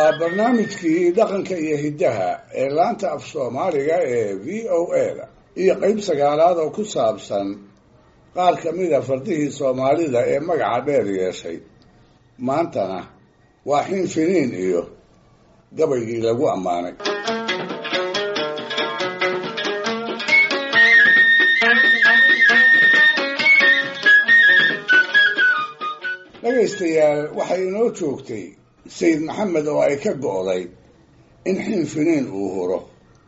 waa barnaamijkii dhaqanka iyo hiddaha ee laanta af soomaaliga ee v o a da iyo qeyb sagaalaad oo ku saabsan qaar ka mida fardihii soomaalida ee magaca dheer yeeshay maantana waa xin finiin iyo gabaygii lagu ammaanay dhegaystayaal waxay inoo joogtay sayid maxamed oo ay ka go'day in xin finiin uu huro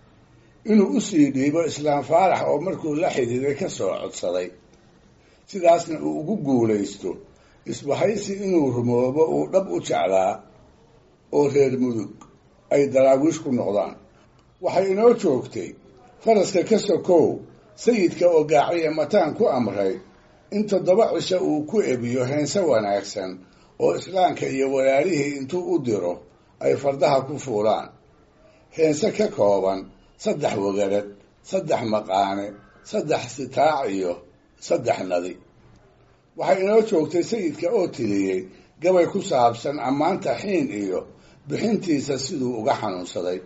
inuu u sii dhiibo islaam faarax oo markuu la xidhiiday ka soo codsaday sidaasna uu ugu guulaysto isbahaysi inuu rumoobo uu dhab u jeclaa oo reer mudug ay daraawiish ku noqdaan waxay inoo joogtay faraska ka sokow sayidka oo gaaciya mataan ku amray in toddoba cisho uu ku ebiyo heense wanaagsan oo islaamka iyo walaalihii intuu u diro ay fardaha ku fuulaan heense ka kooban saddex wagarad saddex maqaane saddex sitaac iyo saddex nadi waxay inoo joogtay sayidka oo tiriyey gabay ku saabsan ammaanta xiin iyo bixintiisa siduu uga xanuunsaday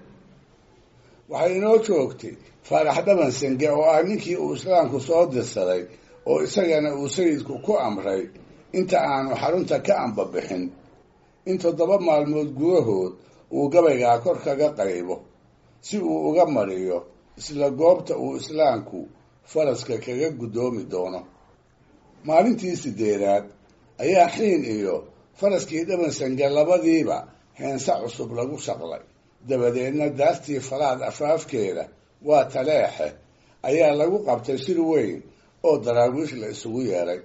waxay inoo joogtay faarax dhaban senge oo ah ninkii uu islaamku soo dirsaday oo isagana uu sayidku ku amray inta aanu xarunta ka ambabixin in toddoba maalmood gudahood uu gabaygaa kor kaga qaybo si uu uga mariyo isla goobta uu islaamku faraska kaga guddoomi doono maalintii sideedaad ayaa xiin iyo faraskii dhabansange labadiiba heense cusub lagu shaqlay dabadeedna daartii falaad afaafkeeda waa taleexe ayaa lagu qabtay shir weyn oo daraawiish la isugu yeedhay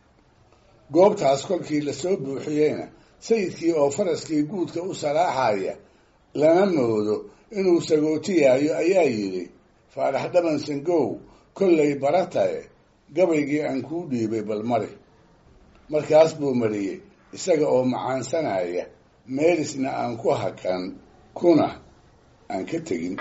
goobtaas kolkii lasoo buuxiyeyna sayidkii oo faraskii guudka u salaaxaya lana moodo inuu sagootiyaayo ayaa yidhi faarax dhaban sangow kollay baratae gabaygii aan kuu dhiibay bal mari markaas buu mariyey isaga oo macaansanaya meelisna aan ku hakan kuna aan ka tegin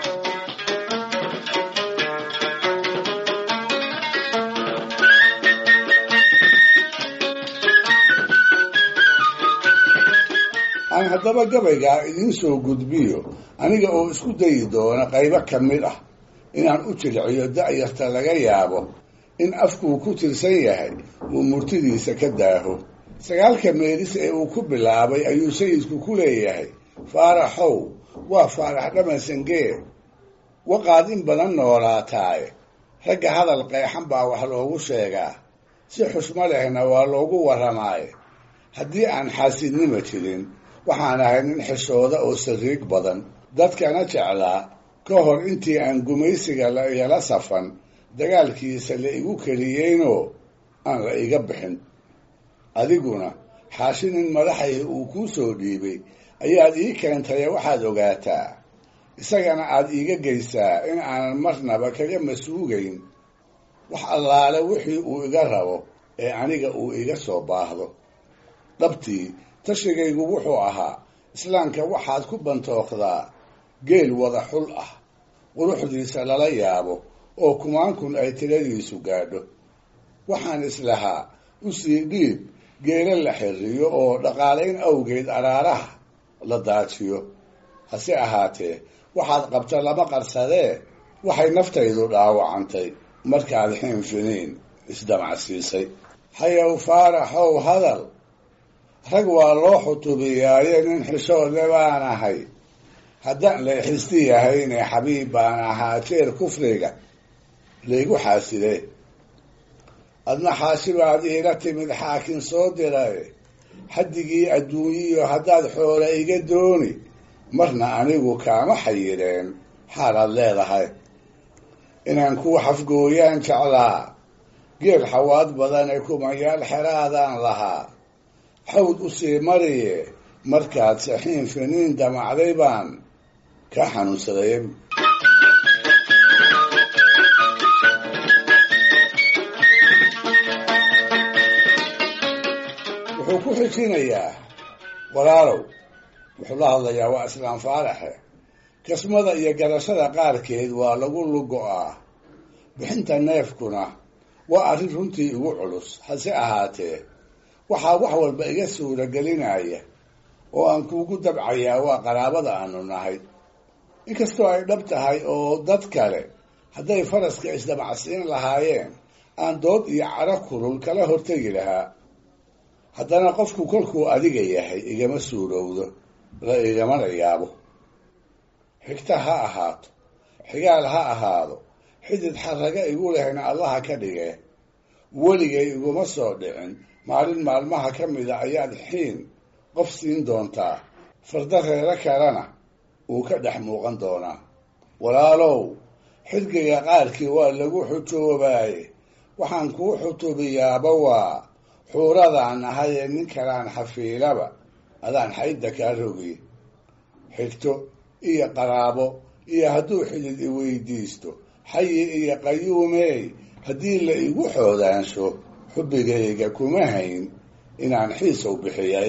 aan haddaba gabaygaa idiin soo gudbiyo aniga oo isku dayi doona qaybo ka mid ah inaan u jilciyo da'yarta laga yaabo in afkuu ku tirsan yahay uu murtidiisa ka daaho sagaalka meelis ee uu ku bilaabay ayuu sayidku ku leeyahay faaraxow waa faarax dhamansangee waqaad in badan noolaataaye ragga hadal qeexan baa wax loogu sheegaa si xushmo lehna waa loogu warramaaye haddii aan xaasidnima jirin waxaan ahay nin xishooda oo sariig badan dadkana jeclaa ka hor intii aan gumaysiga la igala safan dagaalkiisa la igu keliyeynoo aan la iga bixin adiguna xaashi nin madaxay uu kuu soo dhiibay ayaad ii keentaye waxaad ogaataa isagana aad iiga geysaa in aanan marnaba kaga masuugayn wax allaale wixii uu iga rabo ee aniga uu iga soo baahdo dhabtii tashigaygu wuxuu ahaa islaamka waxaad ku bantookdaa geel wada xul ah quruxdiisa lala yaabo oo kumaankun ay tiradiisu gaadho waxaan islahaa u sii dhiib geela la xiriyo oo dhaqaalayn awgeed araaraha la daajiyo hase ahaatee waxaad qabta lama qarsadee waxay naftaydu dhaawacantay markaad xiinfiniin isdamacsiisay hayow faaraxow hadal rag waa loo xutubiyaaye nin xishoodle baan ahay haddaan la xisti yahayne xabiib baan ahaa jeer kufriga laygu xaasidee adna xaashibaad iila timid xaakin soo diray xaddigii adduunyiyo haddaad xoola iga dooni marna anigu kaama xayireen xaalaad leedahay inaan ku xafgooyaan jeclaa geel xawaad badane kumayaal xeraadaan lahaa xawd u sii mariye markaad saxiin finiin damacday baan ka xanuunsaday wuxuu ku xijinayaa walaalow wuxuu la hadlayaa waa islaam faaraxe kasmada iyo garashada qaarkeed waa lagu lugo-aa bixinta neefkuna waa arrin runtii igu culus hase ahaatee waxaa wax walba iga suuragelinaya oo aan kuugu dabcayaa waa qaraabada aanu nahay inkastoo ay dhab tahay oo dad kale hadday faraska isdabacsiin lahaayeen aan dood iyo caro kulul kala hortegi lahaa haddana qofku kolkuu adiga yahay igama suurowdo la igamana yaabo xigta ha ahaato xigaal ha ahaado xidid xarraga igu lehna allaha ka dhige weligay iguma soo dhicin maalin maalmaha ka mida ayaad xiin qof siin doontaa farda reero kalena uu ka dhex muuqan doonaa walaalow xidgiga qaarkii waa lagu xujoobaaye waxaan kuu xutubiyaaba waa xuuradaan ahayee nin kalaan xafiilaba adaan xaydda kaa rogiy xigto iyo qaraabo iyo hadduu xidid i weydiisto xayi iyo qayuumeey haddii la igu xoodaansho xubbigayga kuma hayn inaan xiisow bixiyay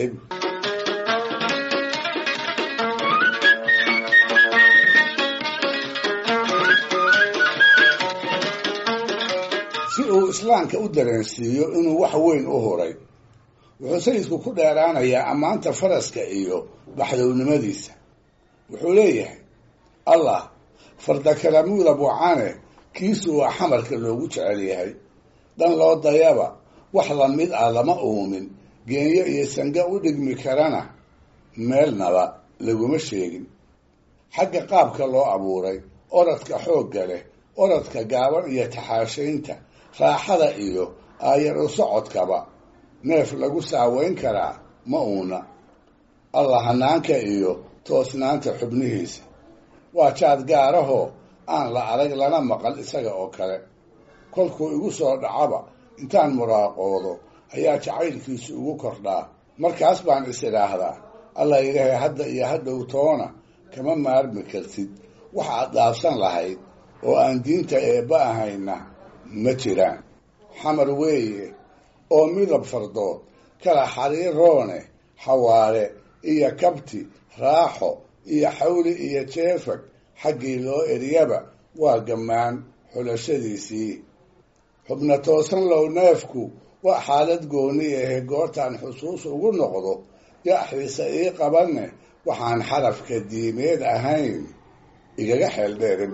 si uu islaamka u dareensiiyo inuu wax weyn u huray wuxuu sayidku ku dheeraanayaa ammaanta faraska iyo baxdownimadiisa wuxuu leeyahay allah fardakalamuuda bucane kiisu waa xamarka loogu jecel yahay dhan loo dayaba wax lamid ah lama uumin geenyo iyo sange u dhigmi karana meelnaba laguma sheegin xagga qaabka loo abuuray oradka xoogga leh oradka gaaban iyo taxaashaynta raaxada iyo aayar u socodkaba neef lagu saaweyn karaa ma uuna allah hanaanka iyo toosnaanta xubnihiisa waa jaad gaarahoo aan la arag lana maqal isaga oo kale kolkuu igu soo dhacaba intaan muraaqoodo ayaa jacaylkiisu igu kordhaa markaas baan is idhaahdaa alla ilaahay hadda iyo hadhow toona kama maarmi kartid wax aad dhaafsan lahayd oo aan diinta eebba ahayna ma jiraan xamar weeye oo midab fardood kala xariiroone xawaare iyo kabti raaxo iyo xawli iyo jeefag xaggii loo eryaba waa gammaan xulashadiisii xubna toosan low neefku waa xaalad gooni ahe goortaan xusuus ugu noqdo yaaxiisa ii qabanne waxaan xarafka diimeed ahayn igaga xeeldheerin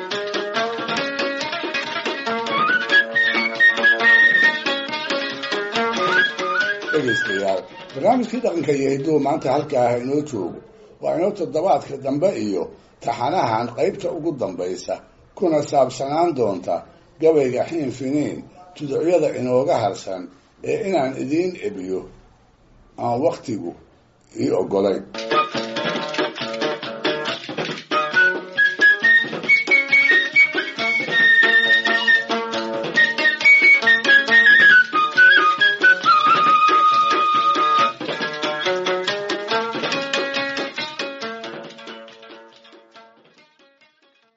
dhegaystayaal barnaamijkii dhaqanka iyo hidduu maanta halkaa ah inoo joogo waa inoo toddobaadka dambe iyo taxanahan qaybta ugu dambaysa kuna saabsanaan doonta gabayga xiin finiin tuducyada inooga harsan ee inaan idiin ebiyo aan wakhtigu ii oggolayn